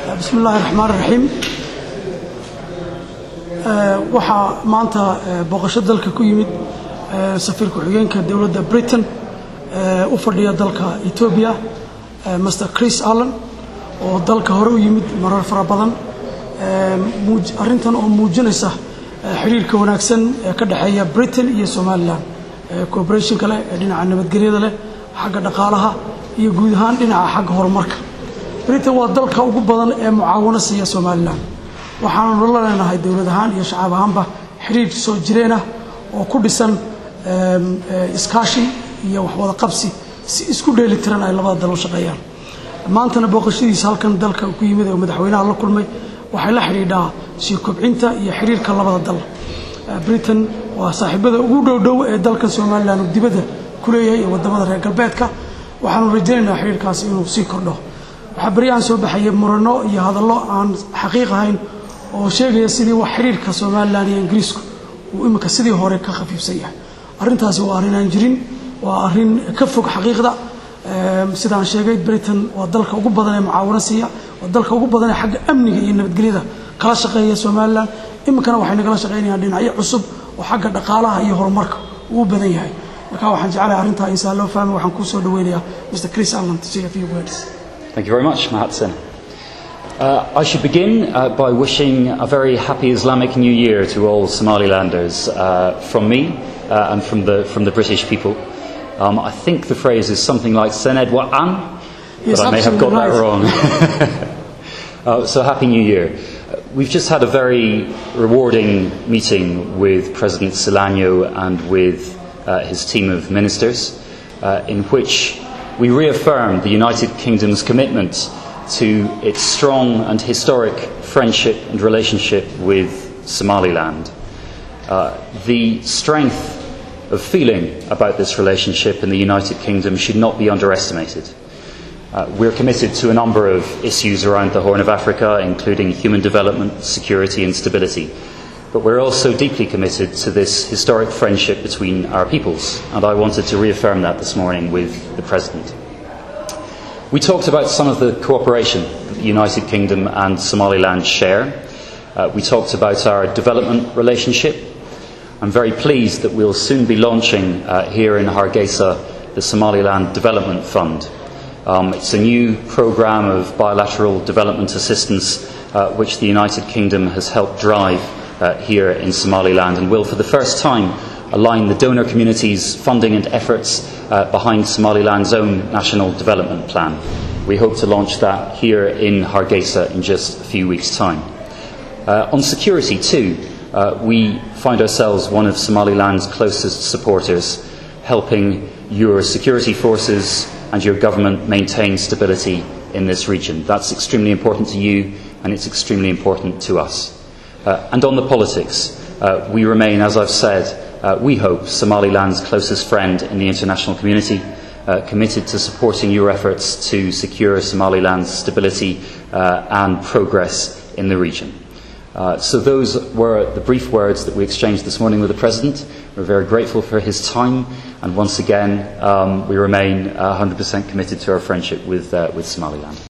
bismi illaahi raxmaan raxiim waxaa maanta booqasho dalka ku yimid safiir ku-xigeenka dowladda britain u fadhiya dalka etoobiya master chris allen oo dalka hore u yimid marar fara badan arrintan oo muujinaysa xiriirka wanaagsan ee ka dhexeeya britain iyo somalilan cooperation kale ee dhinaca nabadgelyada leh xagga dhaqaalaha iyo guud ahaan dhinaca xagga horumarka britain waa dalka ugu badan ee mucaawano siiya somalilan waxaanu la leenahay dowlad ahaan iyo shacab ahaanba xiriir soo jireen ah oo ku dhisan iskaashi iyo waxwada qabsi si isku dheeli tiran ay labada dal u shaqeeyaan maantana booqashadiisa halkan dalka ku yimid oo madaxweynaha la kulmay waxay la xidhiidhaa sii kobcinta iyo xiriirka labada dal britain waa saaxiibada ugu dhowdhow ee dalkan somalilan uu dibadda ku leeyahay ee wadamada reer galbeedka waxaanu rajaynaynaa xiriirkaasi inuu sii kordho waxaa beryahan soo baxaya murano iyo hadallo aan xaqiiq ahayn oo sheegaya sidii wax xiriirka somalilan iyo ingiriisku uu imika sidii hore ka khafiifsan yahay arrintaasi waa arrin aan jirin waa arrin ka fog xaqiiqda sidaan sheegay britain waa dalka ugu badan ee mucaawano siiya waa dalka ugu badan ee xagga amniga iyo nabadgelyada kala shaqeeya somalilan iminkana waxay nagala shaqaynayaan dhinacyo cusub oo xagga dhaqaalaha iyo horumarka uu badan yahay marka waxaan jeclahay arrintaa insaan loo fahmay waxaan kuu soo dhaweynayaa mr chris allen to say a few words Thank you very much, Mahatsen. Uh, I should begin uh, by wishing a very happy Islamic New Year to all Somalilanders uh, from me uh, and from the, from the British people. Um, I think the phrase is something like Sened Wa'an, but Yes, I may have got absolutely that wrong. uh, so, Happy New Year. Uh, We've just had a very rewarding meeting with President Solano and with uh, his team of ministers, uh, in which we reaffirmed the United Kingdom's commitment to its strong and historic friendship and relationship with Somaliland. Uh, the strength of feeling about this relationship in the United Kingdom should not be underestimated. Uh, we're committed to a number of issues around the Horn of Africa, including human development, security, and stability. But we're also deeply committed to this historic friendship between our peoples, and I wanted to reaffirm that this morning with the President. We talked about some of the cooperation that the United Kingdom and Somaliland share. Uh, we talked about our development relationship. I'm very pleased that we'll soon be launching uh, here in Hargeisa the Somaliland Development Fund. Um, it's a new programme of bilateral development assistance uh, which the United Kingdom has helped drive uh, here in Somaliland and will, for the first time, align the donor community's funding and efforts uh, behind Somaliland's own national development plan. We hope to launch that here in Hargeisa in just a few weeks' time. Uh, on security, too, uh, we find ourselves one of Somaliland's closest supporters, helping your security forces and your government maintain stability in this region. That's extremely important to you, and it's extremely important to us. Uh, and on the politics, uh, we remain, as I've said, uh, we hope, Somaliland's closest friend in the international community, uh, committed to supporting your efforts to secure Somaliland's stability uh, and progress in the region. Uh, so those were the brief words that we exchanged this morning with the President. We're very grateful for his time, and once again, um, we remain uh, 100% committed to our friendship with, uh, with Somaliland.